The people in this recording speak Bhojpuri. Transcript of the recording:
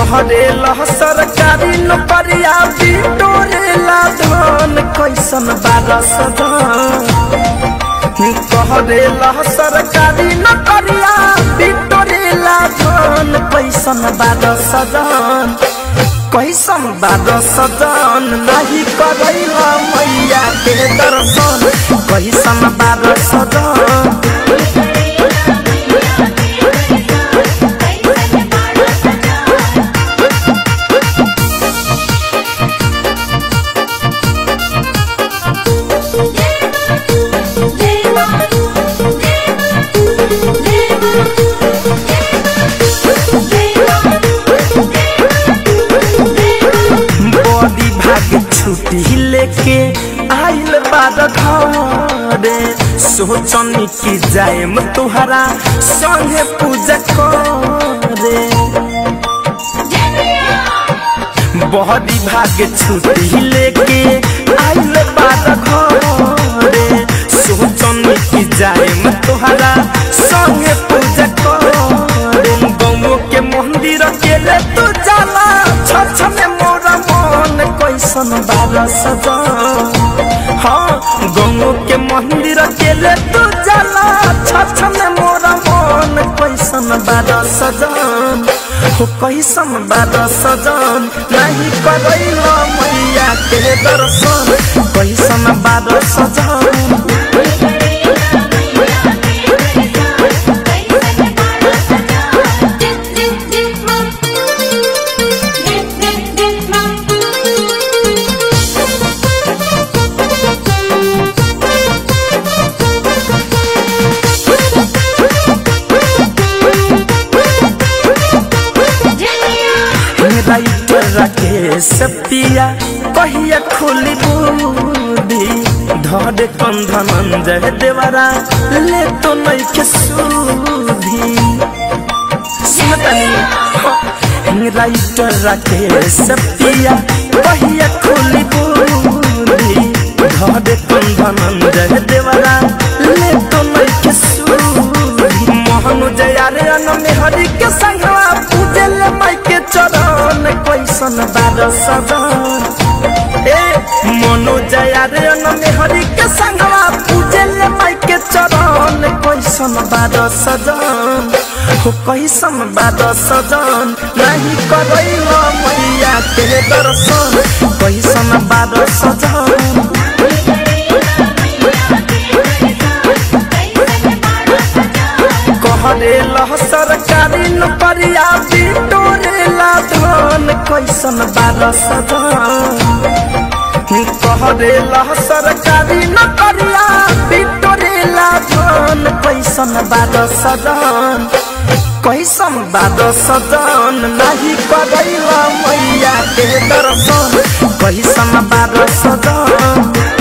कहरेला सरकारी नौकरिया बिटोरेला धन कैसन बारस कहरेला सरकारी नौकरिया बिटोरेला धन कैसन बारस कैसन बारस नहीं करैला मैया के दर्शन कैसन बारस बड़ी भाग छुट्टी लेके आइल बाद घरे सोचनी कि जाएम तुहरा संगे पूजा करे बड़ी भाग छुट्टी लेके आइल बाद घरे सोचनी कि जाएम तुहरा संगे पूजा करे गौ के मंदिर के ले तू जाला छछ में मोरा मन कैसन बाबा सजा हाँ गौ के मंदिर के ले तू जाला छछ में मोरा मन कैसन बाबा सजन हो कैसन बाबा सजन नहीं करैला मैया के दर्शन कैसन बाबा सजन राइटर राकेश पिया कहिया खोली बूदी धरे कंधन जय देवरा ले तो नहीं के सूधी सुनतनी राइटर राकेश पिया कहिया खोली बूदी धरे कंधन जय देवरा ले तो नहीं के सूधी मोहन जया रे अन में हरि के संगवा पूजे ले माई के चरण कैसन बार सजन ए मनो जया रे अन में हरि के संगवा पूजे ले माई के चरण कैसन बार सजन हो कैसन बार सजन नहीं करैला मैया के दर्शन कैसन बार सजन कहरेला सरकारी नौकरिया बिटोरेला धन कैसन बारस कहरेला सरकारी नौकरिया बिटोरेला धन कैसन बारस कैसन बारस नहीं करैला मैया के दर्शन कैसन बारस